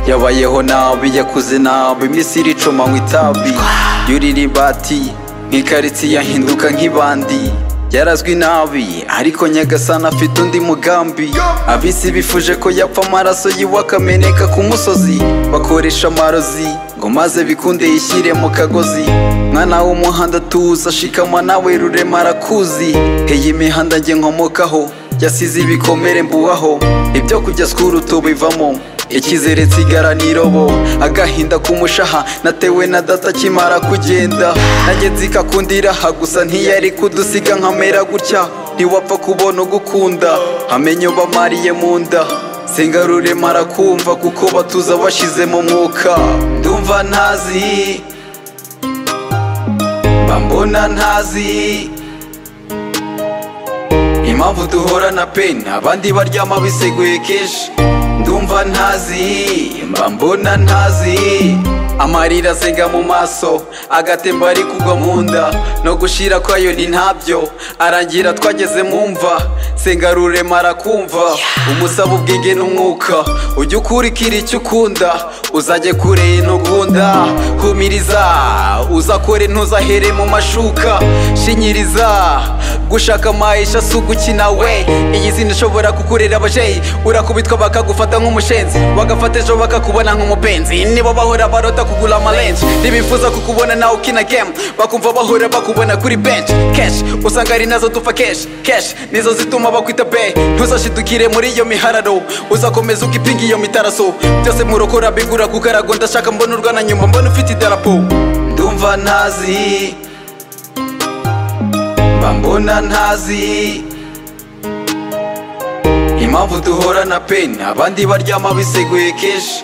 yabayeho nabi yakuze nabi iminsi iricuma mu itabi yuriribati nk'ikaritsiye ahinduka nk'ibandi yarazwi nabi ariko nyagasani afite undi mugambi abisi bifuje ko yapfa amaraso yiwe akameneka ku musozi bakoresha amarozi ngo maze bikunde yishyire mu kagozi mwana w'umuhanda tuza shikama nawe rurema arakuzi heye imihanda nge nkomokaho yasize ibikomere mbubaho ibyo kujya sikuru tubivamo icyizere nsigara n'irobo agahinda k'umushaha natewe na data akimara kugenda nanjye nzikakundira ha gusa ntiyari kudusiga nkamera gutya ntiwapfa kubona ugukunda hamenye bamariye mu nda sengarure marakumva kuko batuza bashyize mu mwuka ndumva ntazi mba mbona ntazi impamvu duhora na peni abandi baryama biseguye kenshi ndumva ntazi mba mbona ntazi amarira asenga mu maso agatemba ari kugwa mu nda no gushira kwayo ni ntabyo arangira twageze mu mva senga rurema arakumva umusaba ubwenge n'umwuka ujye ukurikira icyo ukunda uzajye kure intugunda humiriza uzakore ntuzahere mu mashuka shinyiriza gushaka amayisha si ugukina we iyi zina ishobora kukurera abajeyi urakubitwa bakagufata nk'umushenzi bagafata ejo bakakubona nk'umupenzi nibo bahora barota kugura amarenji ntibifuza kukubona nawe ukina gemu bakumva bahora bakubona kuri benshi keshi usanga ari nazo dupfa keshi keshi nizo zituma bakwita be ntuzashidukire muri iyo mihararo uzakomeza ukipinga iyo mitaraso byose murokora bigura kukarago ndashaka mbona urwana nyuma mbona ufite idarapo ndumva ntazi mba mbona ntazi impamvu duhora na peni abandi baryama biseguye kenshi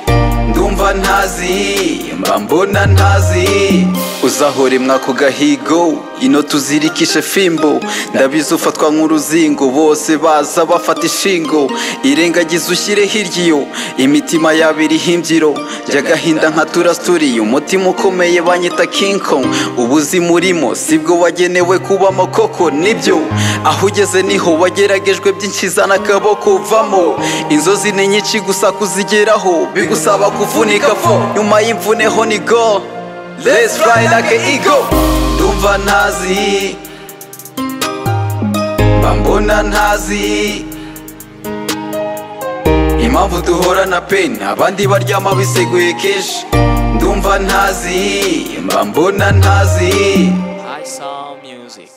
ndumva ntazi mba mbona ntazi uzahore mwako gahigo ino tuzirikishe fimbo ndabizi ufatwa nk'uruzingo bose baza bafata ishingo irengagiza ushyire hirya imitima yabo iriho imbyiro jyagahinda nka turasituriye umutima ukomeye banyita kinko ubuzima urimo sibwo wagenewe kubamo koko nibyo aho ugeze niho wageragejwe byinshi zana akaboko vamo inzozi ni nyinshi gusa kuzigeraho bigusaba kuvunika vo nyuma y'imvune ho ni go let's fly like an eagle ndumva ntazi mba mbona ntazi impamvu duhora na peni abandi baryama biseguye kenshi ndumva ntazi mba mbona ntazi I saw music.